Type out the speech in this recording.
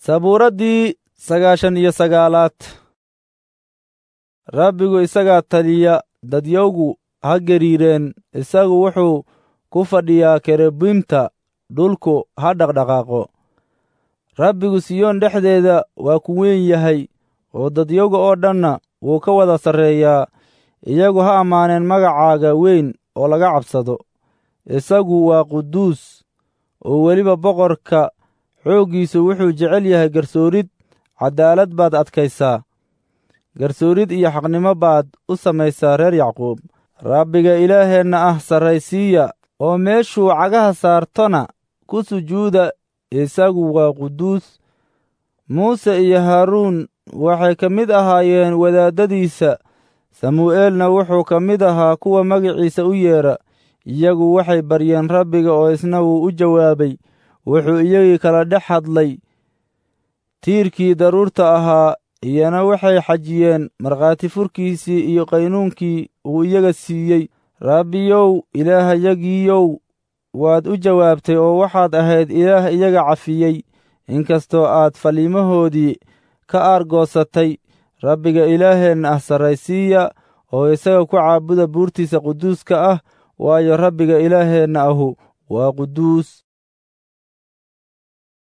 sabuuraddii sagaashan iyo sagaalaad rabbigu isagaa taliya dadyowgu ha gariireen isagu wuxuu ku fadhiyaa kerubiimta dhulku ha dhaqdhaqaaqo rabbigu siyoon dhexdeeda waa ku weyn yahay oo dadyoga oo dhanna wuu ka wada sarreeyaa iyagu ha ammaaneen magacaaga weyn oo laga cabsado isagu waa quduus oo weliba boqorka xooggiisu wuxuu jecel yahay garsoorid caddaalad baad adkaysaa garsoorid iyo xaqnimo baad u samaysaa reer yacquub rabbiga ilaaheenna ah sarraysiiya oo meeshuu cagaha saartona ku sujuuda isagu waa quduus muuse iyo haaruun waxay ka mid ahaayeen wadaaddadiisa samu'eelna wuxuu ka mid ahaa kuwa magiciisa u yeedha iyagu waxay baryeen rabbiga oo isna wuu u jawaabay wuxuu iyagii kala dhex hadlay tiirkii daruurta ahaa iyana waxay xajiyeen markhaati furkiisii iyo qaynuunkii uu iyaga siiyey rabbiyow ilaahayagiiyow waad u jawaabtay oo waxaad ahayd ilaah iyaga cafiyey inkastoo aad faliimahoodii ka aargoosatay rabbiga ilaaheenna ah sarraysiiya oo isaga ku caabuda buurtiisa quduuska ah waayo rabbiga ilaaheenna ahu waa quduus